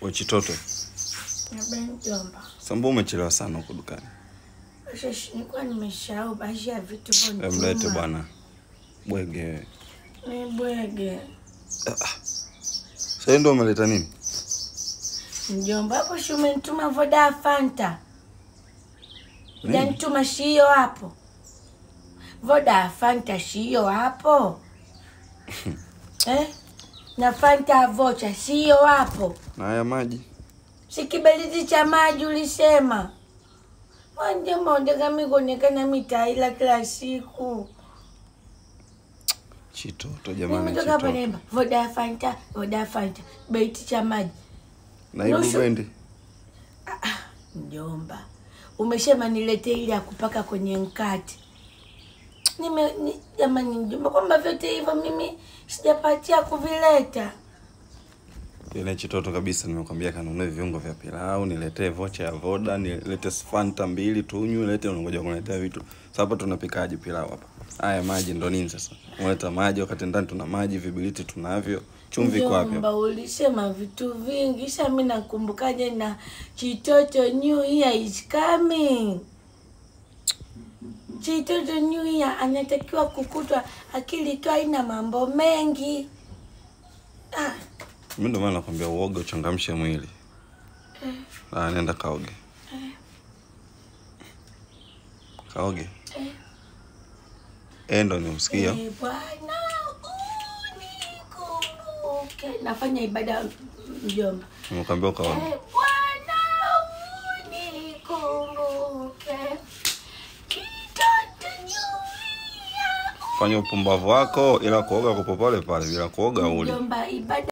We Chitoto, Niambie mjomba. sambu umechelewa sana huko dukani. Sasa nilikuwa nimesahau baadhi ya vitu vya Em, Mlete mtuma. bwana bwege. Ni bwege. Sasa ndio umeleta nini? Mjomba hapo si umenituma voda ya Fanta. Nini? Ujanituma shiyo hapo. Voda ya Fanta shiyo hapo. eh? Na Fanta ya vocha siyo hapo. Na haya maji. Si kiberiti cha maji ulisema. Mjomba unataka mimi kuonekana mitaila kila siku. Chitoto jamani, Mimi toka hapa Chitoto. naimba voda ya Fanta, voda ya Fanta, beriti cha maji. Na hiyo Nusu- bendi. Mjomba, umesema nilete ile ya kupaka kwenye mkate. Nime ni, jamani mjomba, kwamba vyote hivyo mimi sijapatia kuvileta. Ile Chitoto kabisa, nimekwambia kanunue viungo vya pilau, niletee vocha ya voda, nilete Fanta mbili tunywe, lete unangoja kuniletea vitu. Sasa hapa tunapikaje pilau hapa? Haya maji ndo nini sasa? Unaleta maji wakati ndani tuna maji, vibiliti tunavyo, chumvi iko wapi? hapa? Mjomba, ulisema vitu vingi, sasa mimi nakumbukaje na Chitoto New Year is coming. Chitoto New Year anatakiwa kukutwa akili ikiwa ina mambo mengi. Ah, Mimi ndo maana nakwambia uoge uchangamshe mwili. Ah, nenda kaoge. Kaoge. Eh, ndo nimsikia. Eh, Bwana unikumbuke. Nafanya ibada mjomba. Nimekwambia ukaoge. Eh, Bwana unikumbuke. Kitoto nyuia. Fanya upumbavu wako ila kuoga kupo pale pale bila kuoga uli. Mjomba ibada